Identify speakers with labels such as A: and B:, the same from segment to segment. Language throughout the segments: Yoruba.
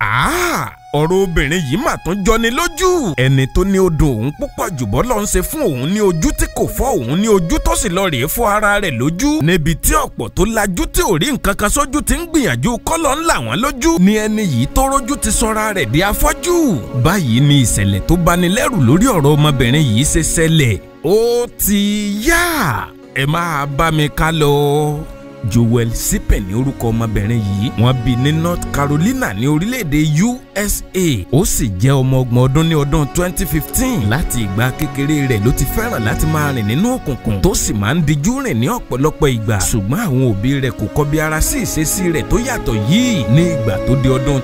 A: Ah, ọ̀rọ̀ obìnrin yìí mà tún jọni lójú. ẹni tó ní odò òun púpọ̀ jùbọ́ lọ ń ṣe fún òun ní ojú tí kò fọ́ òun ní ojú tó sì lọ rèé fọ́ ara rẹ̀ lójú. níbi tí ọ̀pọ̀ tó lajú tí ò rí nǹkan kan sójú ti ń gbìyànjú kọ́lọ̀ ńlá wọn lójú. ni ẹni yìí tó rójú ti sọra rẹ̀ di afọ́jú. báyìí ni ìṣẹ̀lẹ̀ tó bani lẹ́rù lórí ọ̀rọ̀ ọmọbìnrin yìí ṣe ṣẹlẹ̀. ó ti yá ẹ máa bá mi ká lọ. Joel Sipen ní orúkọ ọmọbìnrin yìí wọ́n bí ní North Carolina ní orílẹ̀-èdè USA ó sì jẹ́ ọmọ ọgbọ̀n ọdún ní ọdún 2015 láti ìgbà kékeré rẹ̀ ló ti fẹ́ràn láti máa rìn nínú òkùnkùn tó sì máa ń dijú rìn ní ọ̀pọ̀lọpọ̀ ìgbà ṣùgbọ́n àwọn òbí rẹ̀ kò kọbi ara sí ìṣesí rẹ̀ tó yàtọ̀ yìí ní ìgbà tó di ọdún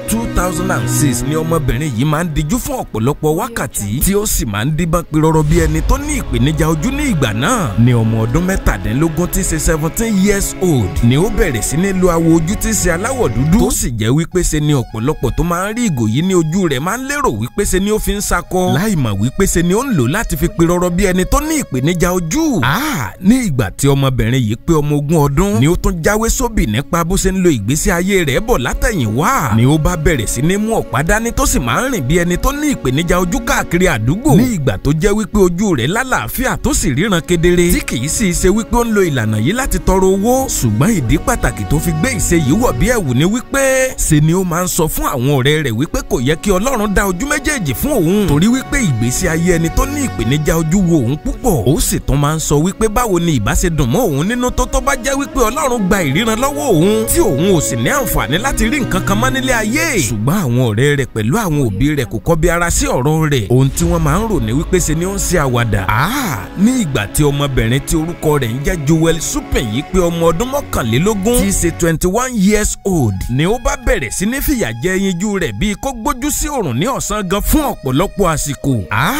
A: 2006 ni ọmọbìnrin yìí máa ń dijú fún ọ̀pọ̀lọpọ̀ wákàtí tí ó sì máa ń díbọ́n pirọrọ bí ẹni tó ní ìpèníjà ojú ní ìgbà náà ní ọmọ ọdún mẹ́tàdínlógún tí í ṣe seventeen years old ni ó bẹ̀rẹ̀ sí ní lo àwọ̀ ojú tí í ṣe aláwọ̀ dúdú tó sì jẹ́ wípé ṣe ni ọ̀pọ̀lọpọ̀ tó máa ń rí ìgò yìí ní ojú rẹ̀ máa ń lérò wípé ṣe ni ó fi ń sakọ láì mọ̀ wípé ṣe ni ó ń lò láti fi pirọrọ bí ẹni tó ní ìpèníjà ojú. Ah, ní ìgbà tí ọmọbìnrin yìí pé ọmọ ogún ọdún ni ó tún jáwé sóbì nípa bó ṣe ń lo ìgbésí ayé rẹ̀ bọ̀ látẹ̀yìnwá ni ó bá bẹ̀rẹ̀ sí ní mú ọ̀pá dání tó sì máa ń rìn bí ẹni tó ní ìpèníjà ojú káàkiri àdúgbò ní ìgbà tó jẹ́ wípé ojú rẹ̀ lálàáfíà tó sì ríran kedere tí kì í sì ṣe wípé ó ń lo ìlànà yìí láti tọrọ owó ṣùgbọ́n ìdí pàtàkì tó fi gbé ìṣe yìí wọ̀ bí ẹ̀wù ni wípé ṣe ni ó máa ń sọ fún àwọn ọ̀rẹ́ rẹ̀ wípé kò yẹ kí Ọlọ́run dá ojú méjèèjì fún òun torí wípé ìgbésí ayé ẹni tó ní ìpèníjà ojú wo òun púpọ̀ ó sì tún máa ń sọ wípé báwo ni ìbá ṣe dùn mọ́ òun nínú tó tó bá jẹ́ wípé Ọlọ́run gba ìríran lọ́wọ́ òun tí òun ò sì ní àǹfààní láti rí nǹkan kan mọ́ nílé ayé ṣùgbọ́n àwọn ọ̀rẹ́ rẹ̀ pẹ̀lú àwọn òbí rẹ̀ kò kọbi ara sí ọ̀rọ̀ rẹ̀ ohun tí wọ́n máa ń rò ní wípé ṣe ni ó ń ṣe àwàdà ní ìgbà tí ọmọbìnrin tí orúkọ rẹ̀ ń jẹ́ Joel Supen yìí pé ọmọ ọdún mọ́kànlélógún tí í ṣe twenty one years old ni ó bá bẹ̀rẹ̀ sí ní fìyà jẹ ẹyinjú rẹ̀ bíi kó gbójú sí òrùn ní ọ̀sán gan fún ọ̀pọ̀lọpọ̀ àsìkò.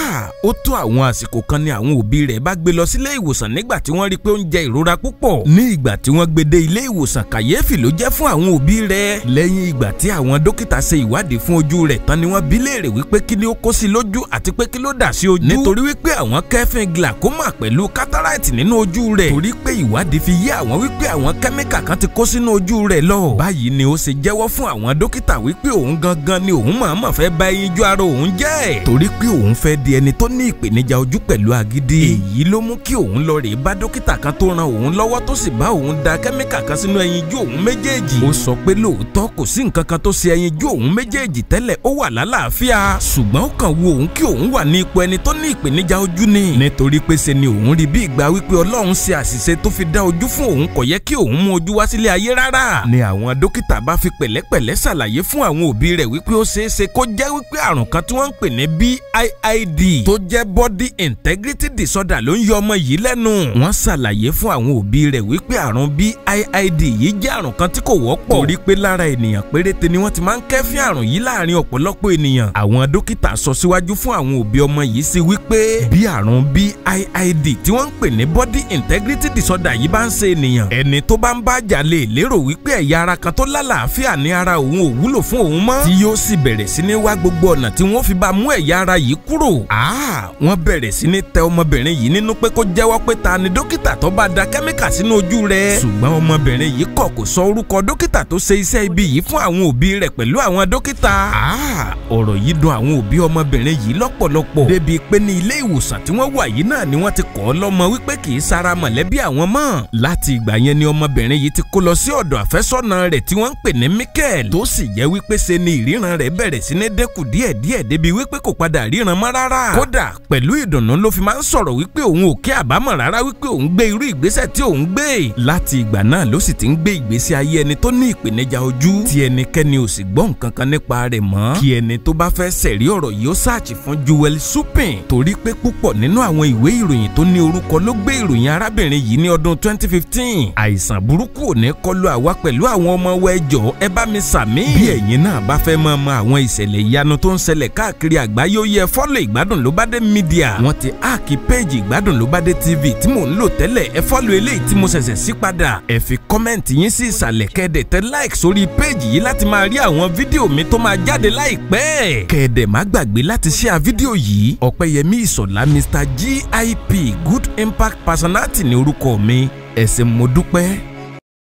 A: ó tó àwọn àsìkò kan ni àwọn òbí rẹ̀ bá gbé lọ sílé ìwòsàn nígbà tí wọ́n rí pé ó ń jẹ ìrora púpọ̀. ní ìgbà tí wọ́n gbé dé ilé ìwòsàn kàyéfì ló jẹ́ fún àwọn òbí rẹ̀. lẹ́yìn ìgbà tí àwọn dókítà ṣe ìwádìí fún ojú rẹ̀ tán ni wọ́n bi léèrè wípé kí ni ó kó sí lójú àti pé kí ló dà sí ojú. nítorí wípé àwọn kẹ́fìn glaucoma pẹ̀lú cataract nínú ojú rẹ̀. torí pé ìwádìí fi yé àwọn wípé àwọn kẹ́míkà kan ti kó sínú ojú rẹ̀ lọ. báyìí ni ó ṣe jẹ́wọ́ fún àwọn dókítà wípé òun gangan ni òun mọ̀ọ́mọ̀ fẹ́ bà ẹyinjú ara òun jẹ́. torí pé òun fẹ́ di ẹni tó ní ìpèníjà ojú pẹ̀lú agídí. èyí ló mú kí òun lọ rèé bá dókítà kan tó ran òun lọ́wọ́ tó sì bá òun da kẹ́míkà kan sínú ẹyinjú òun méjèèjì. ó sọ pé lóòótọ́ kò sí nǹkan kan tó ṣe ẹyinjú òun méjèèjì tẹ́lẹ̀ ó wà lálàáfíà. ṣùgbọ́n ó kàn wo òun kí òun wà ní ipò ẹni tó ní ìpèníjà ojú ni. nítorí pé ṣe ni òun rí bí ìgbà wípé Ọlọ́run ṣe àṣìṣe tó fi dá ojú fún òun kò yẹ kí òun mú ojú wá sílé ayé rárá. ni àwọn dókítà bá fi pẹ̀lẹ́pẹ̀lẹ́ ṣàlàyé fún àwọn òbí rẹ̀ wípé ó ṣeé ṣe kó jẹ́ wípé àrùn kan tí wọ́n ń pè ní BIID tó jẹ́ body integrity disorder ló ń yọ ọmọ yìí lẹ́nu. wọ́n ṣàlàyé fún àwọn òbí rẹ̀ wípé àrùn BIID yìí jẹ́ àrùn kan tí kò wọ́pọ̀. torí pé lára ènìyàn péréte ni wọ́n ti máa ń kẹ́fín àrùn yìí láàrin ọ̀pọ̀lọpọ̀ ènìyàn. àwọn dókítà sọ síwájú fún àwọn òbí ọmọ yìí sí wípé bí àrùn BIID tí wọ́n ń pè ní body integrity disorder yìí bá ń ṣe ènìyàn ẹni tó bá ń bá jà lè lérò wípé ẹ̀yà ara kan tó lálàáfíà ní ara òun ò wúlò fún òun mọ́ tí yóò sì bẹ̀rẹ̀ sí ní wá gbogbo ọ̀nà tí wọ́n fi bá mú ẹ̀yà ara yìí kúrò. wọ́n bẹ̀rẹ̀ sí ní tẹ ọmọbìnrin yìí nínú pé kó jẹ́wọ́ pé ta ni dókítà tó bá da kẹ́míkà sínú ojú rẹ̀. ṣùgbọ́n ọmọbìnrin yìí kọ̀ kò sọ orúkọ dókítà tó ṣe iṣẹ́ ibi yìí fún àwọn òbí rẹ̀ pẹ̀lú àwọn dókítà. ọ̀rọ̀ yìí dùn àwọn òbí ọmọbìnrin yìí lọ́pọ̀lọpọ̀ débi pé ní ilé ìwòsàn tí wọ́n wà yìí náà ni wọ́n ti kọ́ ọ lọ́mọ wípé kì í sara mọ̀lẹ́bí àwọn mọ́. láti ìgbà yẹn ni ọmọbìnrin yìí ti kó lọ sí ọ̀dọ̀ àfẹ́sọ́nà rẹ̀ tí wọ́n ń pè ní Michael tó sì jẹ́ wípé ṣe ni ìríran rẹ̀ bẹ̀rẹ̀ sí ní dẹ́kù díẹ̀díẹ̀ débi wípé kò padà ríran mọ́ rárá. kódà pẹ̀lú ìdùnnú ló fi máa ń sọ̀rọ̀ wípé òun ò kí àbámọ̀ rárá wípé òun gbé irú ìgbésẹ̀ tí òun gbé. láti ìgbà náà ló sì ti ń gbé ìgbésí ayé ẹni tó ní ìpèníjà ojú tí ẹnikẹ́ni ò sì gbọ́ nǹkan kan nípa rẹ̀ mọ́. kí ẹni tó bá fẹ́ ṣẹ̀rí ọ̀rọ̀ yìí ó sáàchì fún Joel Supen torí pé púpọ̀ nínú àwọn ìwé ìròyìn tó ní orúkọ ló gbé ìròyìn arábìnrin yìí ní ọdún 2015 àìsàn burúkú ò ní kọlu àwa pẹ̀lú àwọn ọmọ wẹ́jọ ẹ bá mi sàmí. bí ẹ̀yin náà bá fẹ́ mọ̀ mọ̀ àwọn ìṣẹ̀lẹ̀ ìyanu tó ń ṣẹlẹ̀ káàkiri àgbáyé ó yẹ fọ́lọ̀ ìgbádùn ló bá dé mídíà. wọ́n ti áàkì péèjì ìgbádùn ló bá dé tv tí mò ń lò tẹ́lẹ̀ ẹ fọ́lọ̀ eléyìí tí mo ṣẹ̀ṣẹ̀ sí padà. ẹ fi kọ́mẹ̀ntì yín sí ìsàlẹ̀ kẹ́ẹ̀dẹ̀ tẹ like sórí péèjì yìí láti máa rí àwọn fídíò mi tó máa jáde láìpẹ́. kẹ́ẹ̀dẹ̀ má gbàgbé láti share fídíò yìí ọ̀pẹ̀yẹmí ìsọ̀lá mr gip good impact personality ní orúkọ mi ẹ ṣé mo dúpẹ́